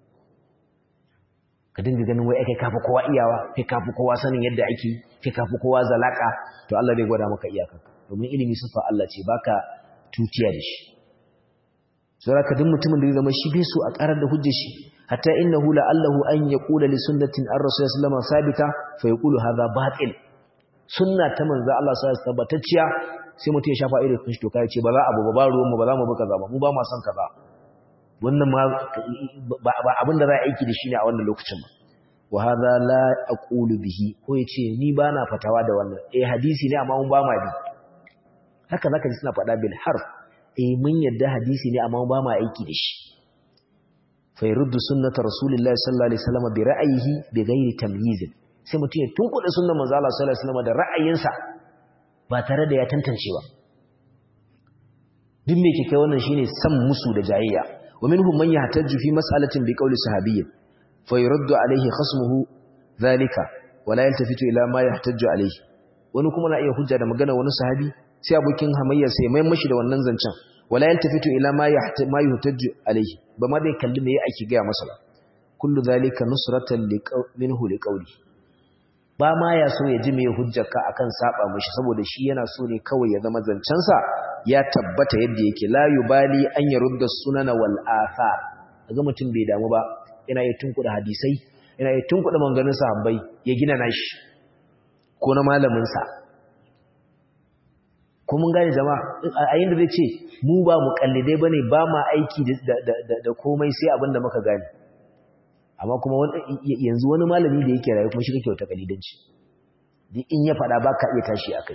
ka dinga ganin wai kai kafi kowa iyawa kai kafi kowa sanin yadda ake kai kafi kowa zalaka to Allah zai gwada maka iyakarka domin ilimi sifa Allah ce baka tutiya da shi saboda ka duk mutumin da ya zama shi bai so a karar da hujjar shi hatta innahu la'allahu an yaqula li sunnatin ar-rasul sallallahu alaihi wasallam sabita fa yaqulu hadha batil sunna ta manzo Allah sallallahu alaihi wasallam tabbatacciya sai mutum ya shafa irin kun shi to kai ce ba za abu ba ba ruwan mu ba za mu bi kaza ba mu ba mu san kaza wannan ma ba abin da za a aiki da shi ne a wannan lokacin ba wa hadha la aqulu bihi ko yace ni ba na fatawa da wannan eh hadisi ne amma mun ba ma bi haka zaka ji suna faɗa bil harf eh mun yadda hadisi ne amma mun ba ma aiki da shi fa yurdu sunnata rasulillahi sallallahu alaihi wasallam bi ra'yihi bi ghairi tamyiz sai mutum ya tunkuɗe sunnar manzo Allah sallallahu alaihi wasallam da ra'ayinsa ba tare da ya tantance ba duk me ke kai wannan shine san musu da jayayya ومنهم من يحتج في مسألة بقول صحابي فيرد عليه خصمه ذلك ولا يلتفت إلى ما يحتج عليه wani kuma na iya hujja da magana wani sahabi sai abokin hamayya sai mai mashi da wannan zancen wala yaltafitu ila ma ma yuhtaju alayhi ba ma dai kalli me ake ga masa ba kullu zalika nusratan minhu liqawli ba ma ya so ya ji me hujjarka akan saba mishi saboda shi yana so ne kawai ya zama zancen sa ya tabbata yadda yake la yubali an yarudda sunana wal athar kaga mutum bai damu ba yana yi tunkuda hadisai yana yi tunkuda manganin sahabbai ya gina nashi ko na malamin sa ko mun gane jama'a a yin da zai ce mu ba mu kallidai bane ba ma aiki da komai sai abin da muka gane amma kuma yanzu wani malami da yake rayu kuma shi kake wata kalidanci in ya faɗa ba ka iya tashi a kai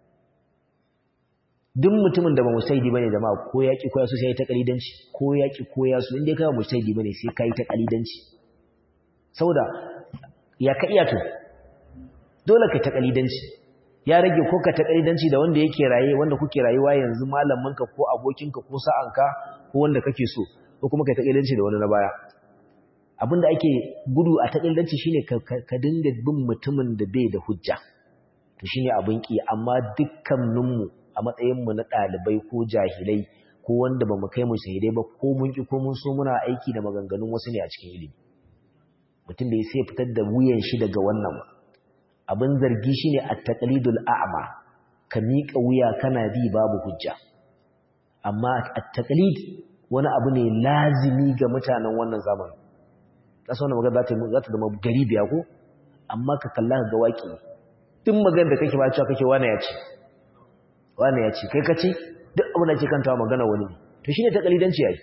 duk mutumin da ba musaidi bane jama'a ko yaki ko yasu sai ta kalidanci ko yaki ko yasu inda kai ba musaidi bane sai kai ta kalidanci saboda ya ka iya to dole ka ta kalidanci ya rage ko ka ta kalidanci da wanda yake raye wanda kuke rayuwa yanzu malaminka ko abokinka ko sa'anka ko wanda kake so ko kuma kai ta kalidanci da wani na baya abinda ake gudu a ta kalidanci shine ka dinga bin mutumin da bai da hujja to shine abin ki amma dukkaninmu a matsayinmu na ɗalibai ko jahilai ko wanda ba mu kai mu shahidai ba ko mun ki ko mun so muna aiki da maganganun wasu ne a cikin ilimi mutum da ya sai fitar da wuyan shi daga wannan abin zargi shine at-taqlidul a'ma ka miƙa wuya kana bi babu hujja amma at-taqlid wani abu ne lazimi ga mutanen wannan zamanin kasa wannan magana za ta zama gari biya ko amma ka kalla ga waki duk magana da kake ba cewa kake wani ya ce wani ya ce kai ka ce duk abin da ke kanta magana wani ne to shine takalidanci yayi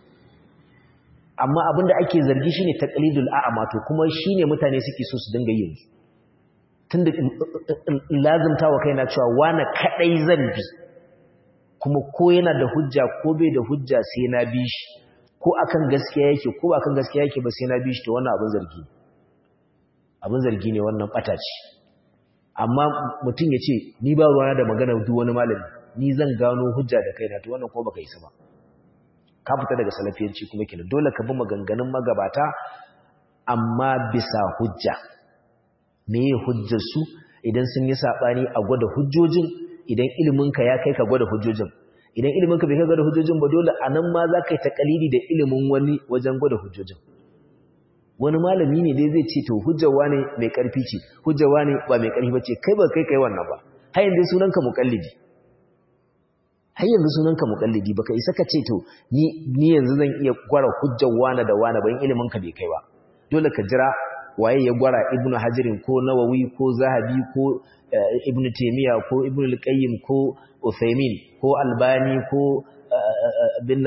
amma abin da ake zargi shine taqlidul a'ma to kuma shine mutane suke so su dinga yin tunda lazimta wa kaina cewa wani kadai zan bi kuma ko yana da hujja ko bai da hujja sai na bi shi ko akan gaskiya yake ko ba akan gaskiya yake ba sai na bi shi to wannan abin zargi abin zargi ne wannan bata ce amma mutum ya ce ni ba ruwana da magana duk wani malami ni zan gano hujja da kaina to wannan ko baka isa ba ka fita daga salafiyanci kuma kenan dole ka bi maganganun magabata amma bisa hujja meye hujjar su idan sun yi sabani a gwada hujjojin idan ilimin ka ya kai ka gwada hujjojin idan ilimin ka bai kai gwada hujjojin ba dole anan ma za ka yi takalidi da ilimin wani wajen gwada hujjojin wani malami ne dai zai ce to hujjar wane mai karfi ce hujjar wane ba mai karfi bace kai ba kai kai wannan ba har yanzu sunanka muqallidi har yanzu sunanka muqallidi baka isa ka ce to ni ni yanzu zan iya gwara hujjar wane da wane ban ilimin ka bai kai ba dole ka jira waye ya gwara ibnu hajirin ko nawawi ko zahabi ko ibnu taymiya ko ibnu al-qayyim ko uthaymin ko albani ko bin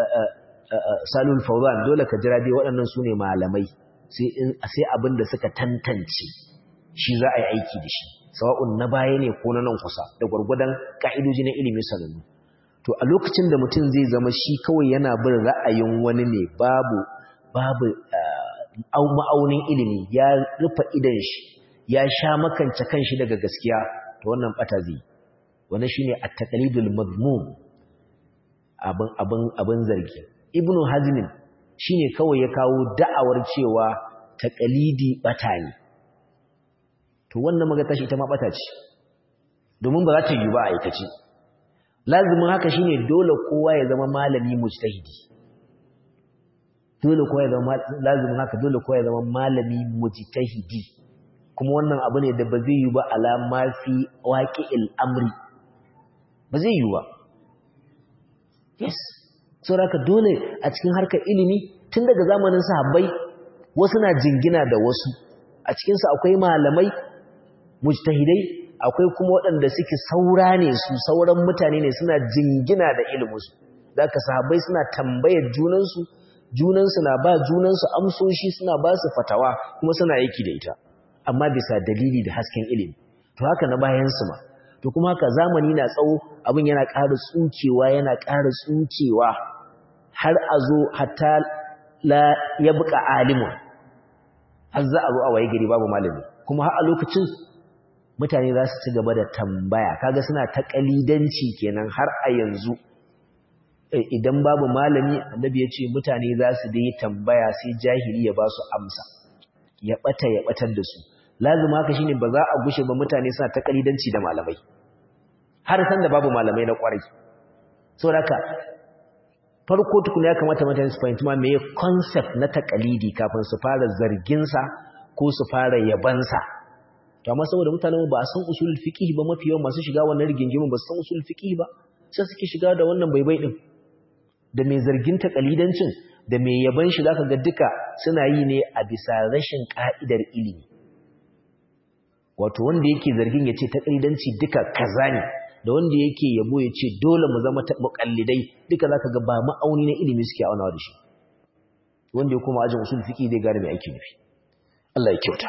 salul fawzan dole ka jira dai waɗannan sune malamai sai abin da suka tantance shi za a yi aiki da shi sawa'un na baya ne ko na nan kusa da gwargwadon ka'idoji na ilimi sanannu to a lokacin da mutum zai zama shi kawai yana bin ra'ayin wani ne babu babu ma'aunin ilimi ya rufe idan shi ya sha makance kanshi daga gaskiya to wannan bata zai wannan shine at-taqlidul madmum abin abin abin zargi ibnu hazmin shine kawai ya kawo da'awar cewa taqlidi bata ne to wannan magana shi ita ma bata ce domin ba za ta yi ba a aikace lazimin haka shine dole kowa ya zama malami mujtahidi dole kowa ya zama lazimin haka dole kowa ya zama malami mujtahidi kuma wannan abu ne da ba zai yi ba ala ma fi waqi'il amri ba zai yi ba yes saboda dole a cikin harkar ilimi tun daga zamanin sahabbai wasu na jingina da wasu a cikinsu akwai malamai mujtahidai akwai kuma waɗanda suke saura ne su sauran mutane ne suna jingina da iliminsu da aka sahabbai suna tambayar junansu junansu na ba junansu amsoshi suna ba su fatawa kuma suna aiki da ita amma bisa dalili da hasken ilimi to haka na bayansu ma to kuma haka zamani na tsawo abin yana ƙara tsukewa yana ƙara tsukewa har a zo hatta la ya buƙa alimun har za a zo a waye gari babu malami kuma har a lokacin mutane za su ci gaba da tambaya kaga suna ta kalidanci kenan har a yanzu idan babu malami annabi ya ce mutane za su dai tambaya sai jahili ya ba su amsa ya bata ya batar da su lazima haka shine ba za a gushe ba mutane suna ta kalidanci da malamai har san da babu malamai na kwarai saboda farko tukuna ya kamata mutane su fahimci ma meye concept na takalidi kafin su fara zargin sa ko su fara yabansa to amma saboda mutanen ba san usulul fiqh ba mafi yawan masu shiga wannan rigingimin ba san usulul fiqh ba sai suke shiga da wannan baibai din da mai zargin takalidancin da mai yaban shi zaka ga duka suna yi ne a bisa rashin ka'idar ilimi wato wanda yake zargin ya ce takalidanci duka kaza ne da wanda yake yabo ya ce dole mu zama muƙallidai duka zaka ga ba ma'auni na ilimi suke aunawa da shi wanda ya koma ajin usul fiqi zai gane me ake nufi Allah ya kyauta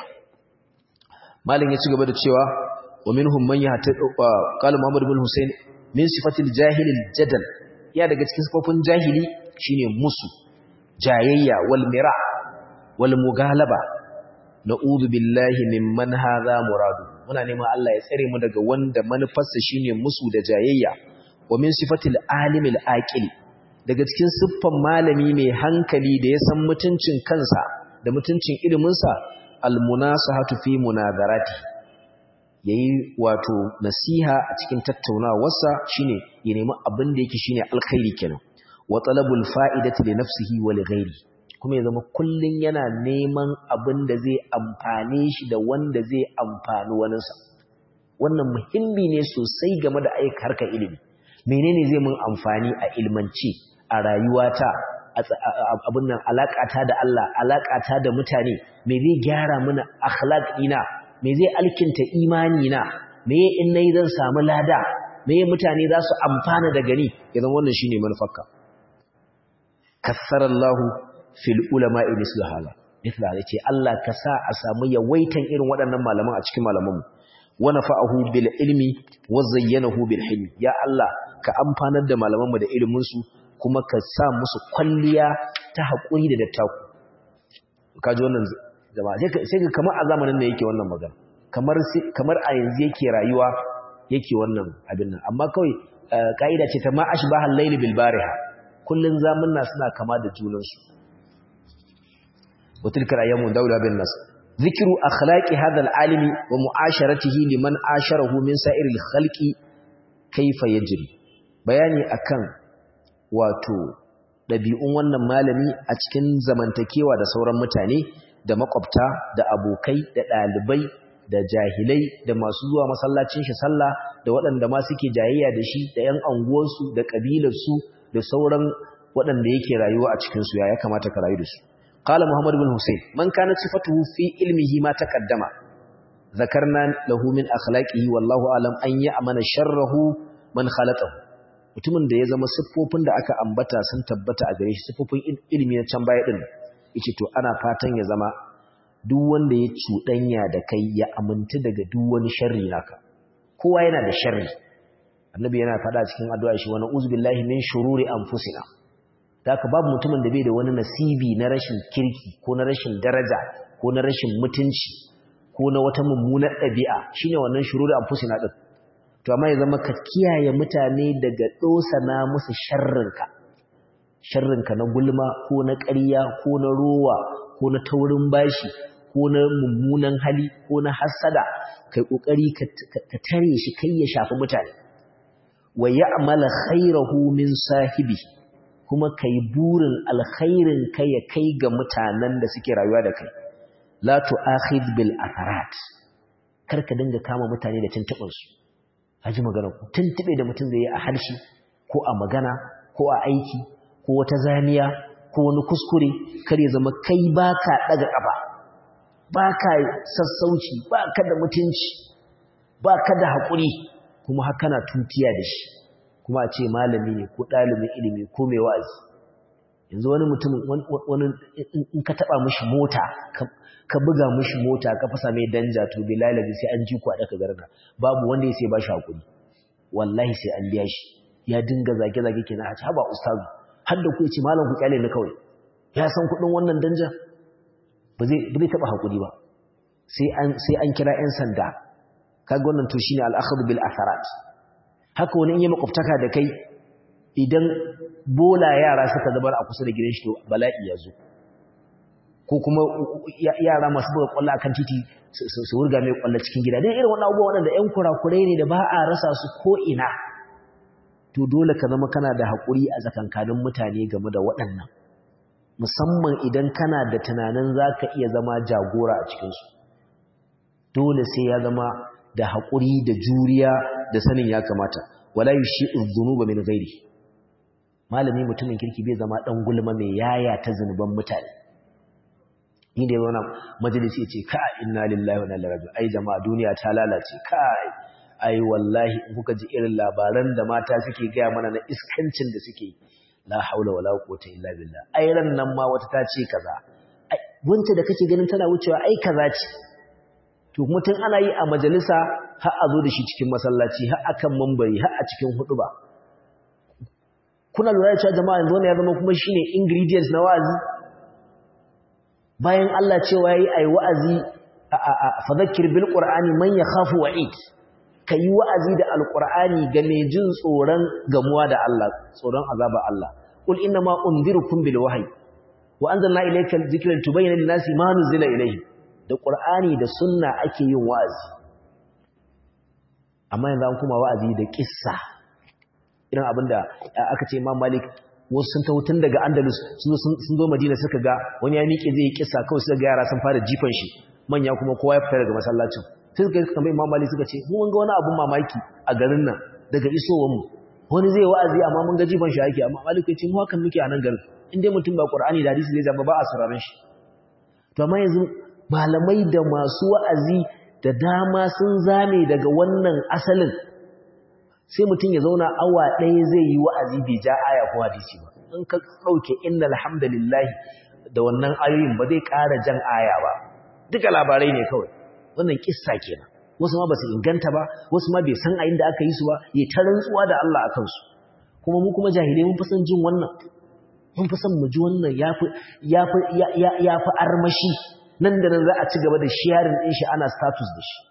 malin ya ci gaba da cewa wa minhum man yahtadu qala Muhammad ibn Hussein min sifatil jahil jadal ya daga cikin sifofin jahili shine musu jayayya wal mira wal mugalaba na'udhu billahi mimman hadha muradu muna neman Allah ya tsare mu daga wanda manufarsa shine musu da jayayya wa min sifatil alimil aqili daga cikin siffan malami mai hankali da ya san mutuncin kansa da mutuncin iliminsa almunasahatu fi munadarati yayi wato nasiha a cikin tattaunawarsa shine ya nemi abin da yake shine alkhairi kenan wa talabul fa'idati li nafsihi wa li ghairi kuma ya zama kullun yana neman abin da zai amfane shi da wanda zai amfani waninsa wannan muhimmi ne sosai game da aika harkar ilimi menene zai mun amfani a ilmance a rayuwata abin nan alaƙata da Allah alaƙata da mutane me zai gyara mana akhlaqina me zai alkinta imani na me in nayi zan samu lada me mutane za su amfana da gani idan wannan shine manufarka kassarallahu fil ulama'i mislu hala mislu hala ce Allah ka sa a samu yawaitan irin waɗannan malaman a cikin malamanmu wa nafa'ahu bil ilmi wa zayyanahu bil hilmi ya Allah ka amfanar da malamanmu da ilimin su kuma ka sa musu kwalliya ta haƙuri da dattaku kaji wannan jama'a sai ka kamar a zamanin da yake wannan magana kamar kamar a yanzu yake rayuwa yake wannan abin nan amma kawai ka'ida ce ta ma ashbahal layli bil bariha kullun zamanna suna kama da junan su wa tilka ayyamu dawla bin nas ذكر أخلاق هذا العالم ومعاشرته لمن عاشره من سائر الخلق كيف يجري bayani akan wato ɗabi'un wannan malami a cikin zamantakewa da sauran mutane da makwabta da abokai da ɗalibai da jahilai da masu zuwa masallacin shi sallah da waɗanda ma suke jayayya da shi da ‘yan anguwarsu da ƙabilarsu da sauran waɗanda yake rayuwa a cikinsu ya ya kamata ka rayu da su قال محمد بن حسين من كانت صفته في علمه ما تقدم ذكرنا له من أخلاقه والله أعلم أن يأمن شره من خلطه mutumin da ya zama siffofin da aka ambata sun tabbata a gare shi siffofin ilimi na can baya din yace to ana fatan ya zama duk wanda ya cuɗanya da kai ya aminta daga duk wani sharri naka kowa yana da sharri annabi yana faɗa cikin addu'a shi wa na'udzu billahi min shururi anfusina da haka babu mutumin da bai da wani nasibi na rashin kirki ko na rashin daraja ko na rashin mutunci ko na wata mummunar ɗabi'a shine wannan shururi anfusina din to amma ya zama ka kiyaye mutane daga dosana musu sharrinka sharrinka na gulma ko na ƙarya ko na rowa ko na taurin bashi ko na mummunan hali ko na hasada kai kokari ka tare shi kai ya shafi mutane wa ya'mala khairahu min sahibihi kuma ka yi burin alkhairin ka ya kai ga mutanen da suke rayuwa da kai la tu'akhid bil atharat kar ka dinga kama mutane da tuntuɓin su haji magana ku tuntube da mutum zai yi a harshe ko a magana ko a aiki ko wata zaniya ko wani kuskure kar ya zama kai baka daga kafa baka sassauci baka da mutunci baka da hakuri kuma haka na tutiya da shi kuma a ce malami ne ko ɗalibin ilimi ko mai wa'azi yanzu wani mutum wani in ka taɓa mishi mota ka buga mishi mota ka fasa mai danja to bilalabi sai an ji ku a ɗaka garna babu wanda ya sai ba shi haƙuri wallahi sai an biya shi ya dinga zage-zage ke na a haba ustazu har da ku ya ce malam ku kyale ni kawai ya san kuɗin wannan danja ba zai taɓa haƙuri ba sai an kira 'yan sanda kaga wannan to shine al-akhdhu bil atharat haka wani in yi makwabtaka da kai idan bola yara suka zabar a kusa da gidan shi to bala'i ya zo ko kuma yara masu buga kwallo akan titi su wurga mai kwallo cikin gida dai irin wannan abubuwa waɗanda ƴan kurakurai ne da ba a rasa su ko ina to dole ka zama kana da haƙuri a tsakankanin mutane game da waɗannan musamman idan kana da tunanin za ka iya zama jagora a cikinsu dole sai ya zama da haƙuri da juriya da sanin ya kamata wala yushi'u dhunuba min ghairi malami mutumin kirki bai zama dan gulma mai yaya ta zunuban mutane ni da wannan majalisi yace ka inna lillahi wa inna ilaihi raji'un ai jama'a duniya ta lalace kai ai wallahi in kuka ji irin labaran da mata suke gaya mana na iskancin da suke la haula wala quwwata illa billah ai ran nan ma wata ta ce kaza ai wanda da kake ganin tana wucewa ai kaza ce to kuma tun ana yi a majalisa har a zo da shi cikin masallaci har akan mambari har a cikin huduba kuna lura da cewa jama'a yanzu wannan ya zama kuma shine ingredients na wa'azi bayan Allah cewa yayi ai wa'azi fadhakkir bil qur'ani man yakhafu wa'id kai wa'azi da alqur'ani ga mai jin tsoron gamuwa da Allah tsoron azaba Allah qul inna ma unzirukum bil wahyi wa anzalna ilayka dhikra tubayyana lin-nasi ma nuzila ilayhim da ƙur'ani da sunna ake yin wa'azi amma yanzu an kuma wa'azi da ƙissa irin abinda aka ce imam malik wasu sun taho tun daga andalus sun zo madina suka ga wani ya miƙe zai yi ƙissa kawai suka ga yara sun fara jifan shi manya kuma kowa ya fita daga masallacin sai suka yi kamar imam malik suka ce mun ga wani abun mamaki a garin nan daga isowar mu wani zai wa'azi amma mun ga jifan shi ake amma maliku ya ce mu hakan muke a nan garin in dai mutum ba qur'ani da hadisi zai zama ba a sararin shi to amma yanzu malamai da masu wa'azi da dama sun zame daga wannan asalin sai mutum ya zauna awa ɗaya zai yi wa'azi bai ja aya ko hadisi ba in ka ɗauke inna alhamdulillahi da wannan ayoyin ba zai ƙara jan aya ba duka labarai ne kawai wannan kissa kenan wasu ma ba su inganta ba wasu ma bai san a inda aka yi su ba ya ta rantsuwa da Allah a kansu kuma mu kuma jahilai mun fi son jin wannan mun fi son mu ji wannan ya fi armashi nan da nan za a ci gaba da sharing ɗin shi ana status da shi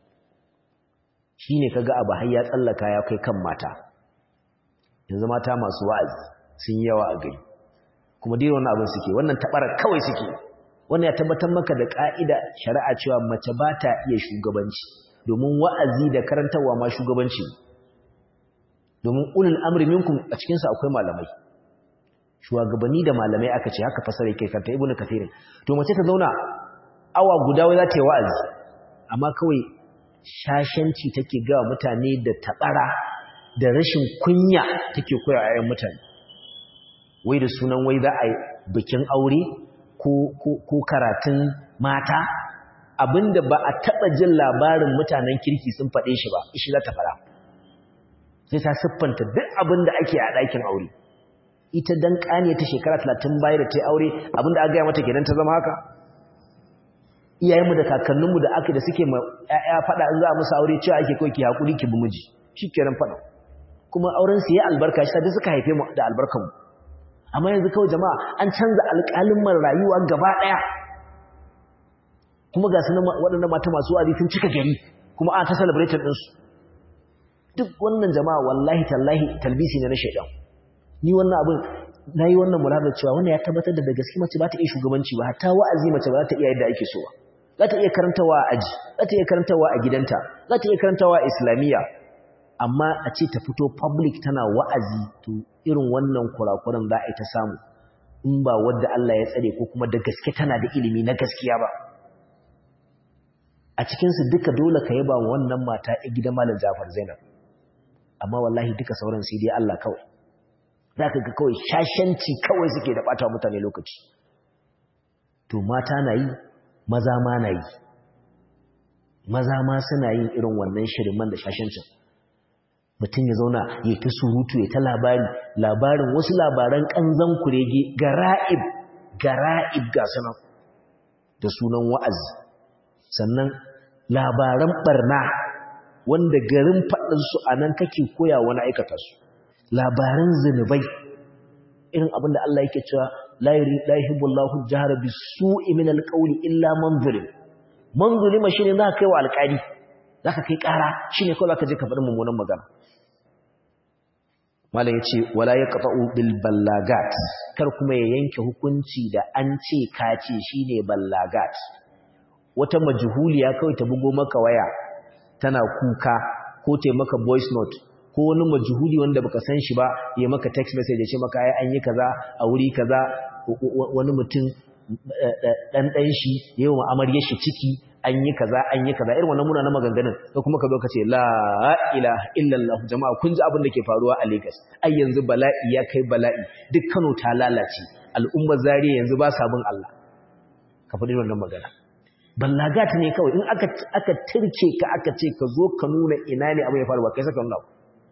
shi ne kaga abu har ya tsallaka ya kai kan mata yanzu mata masu wa'azi sun yawa a gari kuma dai wannan abin suke wannan tabara kawai suke wannan ya tabbatar maka da ka'ida shari'a cewa mace ba ta iya shugabanci domin wa'azi da karantarwa ma shugabanci domin ulul amri minkum a cikin su akwai malamai shugabanni da malamai aka ce haka fasara yake kanta ibnu kathirin to mace ta zauna awa guda wai za ta yi wa'azi amma kawai shashanci take ga mutane da tabara da rashin kunya take koya a yayin mutane wai da sunan wai za a yi bikin aure ko karatun mata abinda ba a taɓa jin labarin mutanen kirki sun faɗe shi ba ishi za ta fara sai ta siffanta duk abinda ake a ɗakin aure ita dan ƙane ta shekara talatin baya da ta yi aure abinda aka gaya mata kenan ta zama haka iyayenmu da kakanninmu da aka da suke ma ƴaƴa faɗa in za a musu aure cewa ake kawai ki haƙuri ki bi miji shi kenan faɗa kuma auren su ya albarka shi ta suka haife mu da albarkanmu amma yanzu kawai jama'a an canza alƙalin rayuwa gaba ɗaya kuma ga su waɗannan mata masu wa'azi sun cika gari kuma ana ta celebrating ɗinsu duk wannan jama'a wallahi tallahi talbisi ne na shaidan ni wannan abin na yi wannan mula da cewa wannan ya tabbatar da da gaske mace ba ta iya shugabanci ba hatta wa'azi mace ba za ta iya yadda ake so ba za ta iya karantawa a aji za ta iya karantawa a gidanta za ta iya karantawa a islamiyya amma a ce ta fito public tana wa'azi to irin wannan kurakuran za a yi ta samu in ba wadda Allah ya tsare ko kuma da gaske tana da ilimi na gaskiya ba a cikinsu duka dole ka yaba wa wannan mata a gidan malam Jafar Zainab amma wallahi duka sauran sai dai Allah kawai za ka ga kawai shashanci kawai suke da ɓata mutane lokaci to mata na yi maza ma na yi maza ma suna yin irin wannan shirman da shashancin mutum ya zauna ya ta surutu ya ta labari labarin wasu labaran ƙanzan kurege gara'ib gara'ib ga sanan da sunan wa'azi sannan labaran barna wanda garin faɗinsu a nan kake koya wani aikata su labaran zunubai irin abinda Allah yake cewa la yuhibbullahu jahra bisu'i min alqawli illa man zulim man zulima shine za ka kai wa alƙali zaka kai ƙara shine kawai zaka je ka faɗi mummunan magana malam yace wala yaqta'u bil ballagat kar kuma ya yanke hukunci da an ce ka ce shine ballagat wata majhuliya kawai ta bugo maka waya tana kuka ko ta maka voice note ko wani majhuli wanda baka san shi ba ya maka text message ya ce maka ai an yi kaza a wuri kaza wani mutum dan dan shi yayin amarya shi ciki an yi kaza an yi kaza irin wannan muna na maganganun ko kuma ka zo ka ce la ilaha illallah jama'a kun ji abin da ke faruwa a Lagos ai yanzu bala'i ya kai bala'i duk Kano ta lalace al'ummar Zariya yanzu ba sabon Allah ka faɗi wannan magana ballagat ne kawai in aka aka tirke ka aka ce ka zo ka nuna ina ne abin ya faru ba kai saka nuna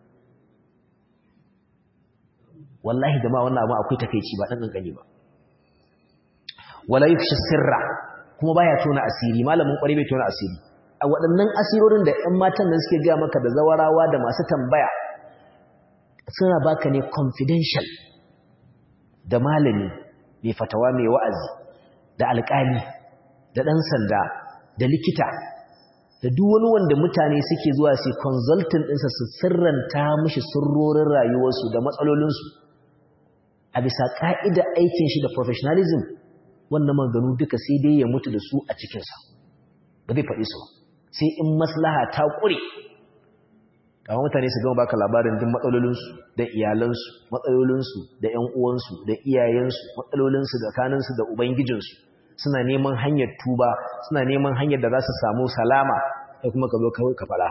wallahi jama'a wannan abu akwai takeici ba dan kankani ba wala yufshi sirra kuma baya tona asiri malamin kwari bai tona asiri a waɗannan asirorin da ƴan matan nan suke ga maka da zawarawa da masu tambaya suna baka ne confidential da malami mai fatawa mai wa'azi da alƙali da ɗan sanda da likita da duk wani wanda mutane suke zuwa su consultant ɗinsa su sirranta mishi sirrorin rayuwarsu da matsalolinsu a bisa ƙa'idar aikin shi da professionalism wannan maganu duka sai dai ya mutu da su a cikinsa ba zai faɗi su sai in maslaha ta ƙure kama mutane su gama baka labarin duk matsalolinsu da iyalansu matsalolinsu da ‘yan uwansu da iyayensu matsalolinsu da kaninsu da ubangijinsu suna neman hanyar tuba suna neman hanyar da za su samu salama sai kuma ka zo ka fara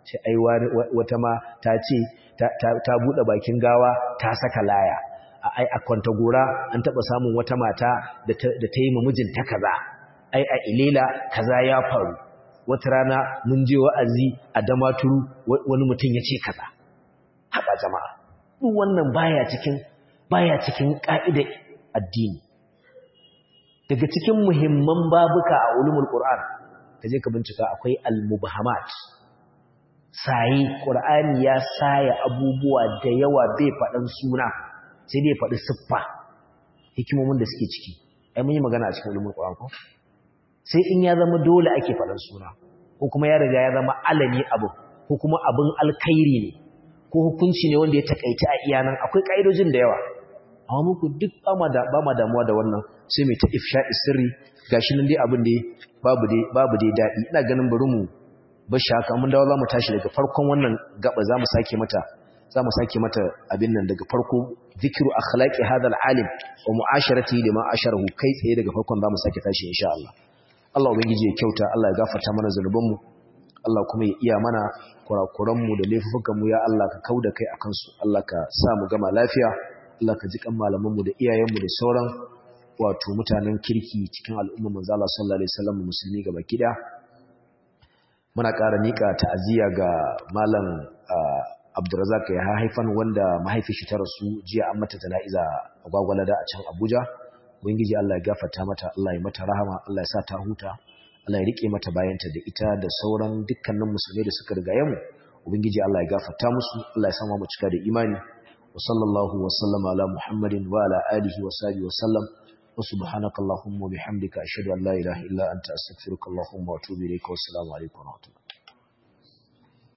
ce ai wata ma ta ce ta buɗe bakin gawa ta saka laya ai a kwanta gora an taɓa samun wata mata da ta yi mijinta kaza ai a ilela kaza ya faru wata rana mun je wa'azi a damaturu wani mutum ya ce kaza haɓa jama'a duk wannan baya cikin baya cikin ƙa'idar addini daga cikin muhimman babuka a ulumul qur'an kaje ka bincika akwai al-mubhamat sai qur'ani ya saya abubuwa da yawa bai faɗan suna sai dai faɗi siffa hikimomin da suke ciki ai mun yi magana a cikin ulumul qur'an ko sai in ya zama dole ake faɗan suna ko kuma ya riga ya zama alami abu ko kuma abin alkhairi ne ko hukunci ne wanda ya takaita a iyanan akwai kaidojin da yawa amma muku duk ba ma damuwa da wannan sai mai ta ifsha'i sirri gashi nan dai abin da babu dai babu dai dadi ina ganin bari mu bashi haka mun dawo zamu tashi daga farkon wannan gaba zamu sake mata zamu sake mata abin nan daga farko zikru akhlaqi hadha alim wa mu'asharati lima asharahu kai tsaye daga farkon zamu sake tashi insha Allah Allah ubangiji ya kyauta Allah ya gafarta mana zanubanmu Allah kuma ya iya mana kurakuranmu da laifukanmu ya Allah ka kauda kai akan su Allah ka sa mu gama lafiya Allah ka ji kan malamanmu da iyayenmu da sauran wato mutanen kirki cikin al'umma manzo Allah sallallahu alaihi wasallam musulmi gaba kida muna ƙara nika ta'aziyya ga malam Abdurrazzaq ya haifan wanda mahaifin shi ta rasu jiya an mata jana'iza a gwagwalada a can Abuja ubangiji Allah ya gafarta mata Allah ya mata rahama Allah ya sa ta huta Allah ya rike mata bayanta da ita da sauran dukkanin musulmai da suka riga mu ubangiji Allah ya gafarta musu Allah ya sama mu cika da imani wa sallallahu wa sallama ala muhammadin wa ala alihi wa sahbihi wa sallam wa subhanaka allahumma wa bihamdika ashhadu an la ilaha illa anta astaghfiruka allahumma wa atubu ilayka wa assalamu alaikum wa rahmatullahi